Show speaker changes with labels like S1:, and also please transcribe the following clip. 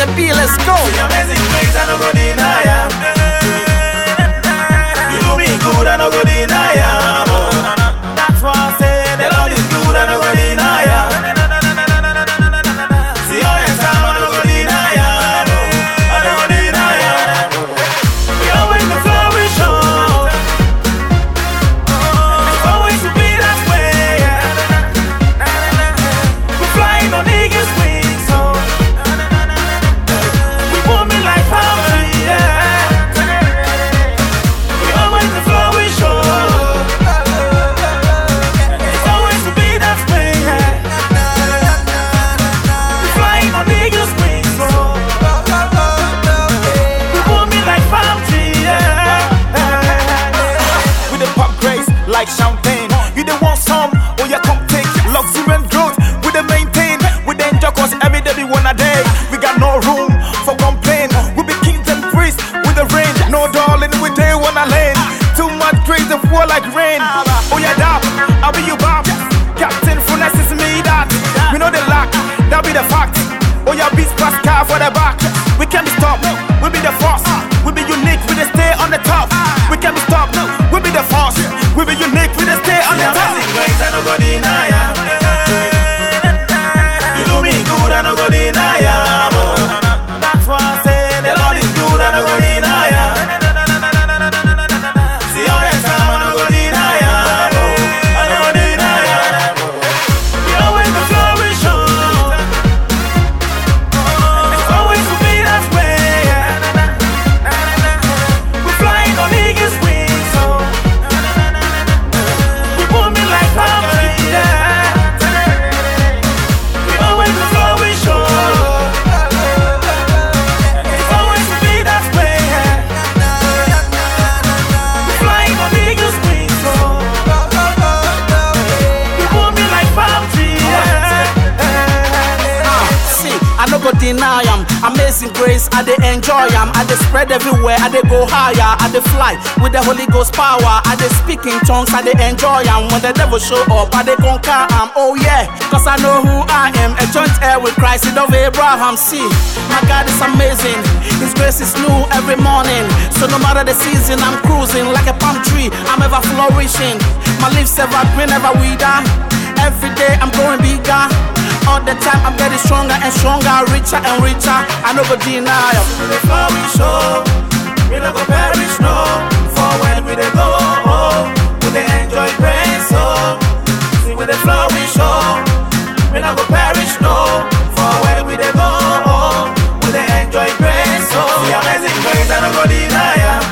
S1: the B, let's go.
S2: The amazing grace, I no go deny ya. You do me good, I no go deny ya. That's why I say the Lord is good, I no go deny ya. See how you time, I no go deny ya. I no go deny ya. We always the flourish on. It's always to be that way. We flying on eagle's wings, so. We booming like palm tree, yeah. We always the flourish on. It's always to be that way, yeah. We flying on eagle's wings, so. We booming like palm tree, yeah.
S3: with the pop grace like champagne. You the want some, oh yeah, come take luxury and growth. We the maintain, we the enjoy cause every day we wanna day. We got no room for complain. We be kings and priests with the range. No darling, we day wanna lane. Too much grace and fall like rain. Oh yeah, that, I'll be you bop. Captain Funes is me that. We know the lack, that be the fact. Oh yeah, beats Pascal for the back. We can't be stopped, we be the force. We be unique, we the stay on the top. We can't be stopped, we be the force. We be unique, we the stay on
S2: The
S3: the top.
S2: amazing grace, I no go deny ya. You do me good, I no go deny ya. That's why I say the Lord is good, I no go deny ya. See how you time, I no go deny ya. I no go deny ya. We always the flourish on. It's always to be that way. We flying on eagle's wings, so. We booming like palm tree, yeah. We always the flourish on. It's always to be that way, yeah. We flying on eagle's wings, so. We booming like palm tree, yeah.
S1: See, I no go deny am. Amazing grace, I dey enjoy am. I dey spread everywhere, I dey go higher, I dey fly with the Holy Ghost power. I dey speak in tongues, I dey enjoy am. When the devil show up, I dey conquer am. Oh yeah, cause I know who I am. A joint heir with Christ, seed of Abraham. See, my God is amazing. His grace is new every morning. So no matter the season, I'm cruising like a palm tree. I'm ever flourishing. My leaves ever green, ever wither. Every day I'm growing bigger. All the time I'm getting stronger and stronger, richer and richer. I no go deny. am.
S2: We dey flourish, oh. We no go perish, no. For when we dey go, oh, we dey enjoy grace, oh. See, we dey flourish, oh. We no go perish, no. For when we dey go, oh, we dey enjoy grace, oh. The amazing grace, I no go deny ya.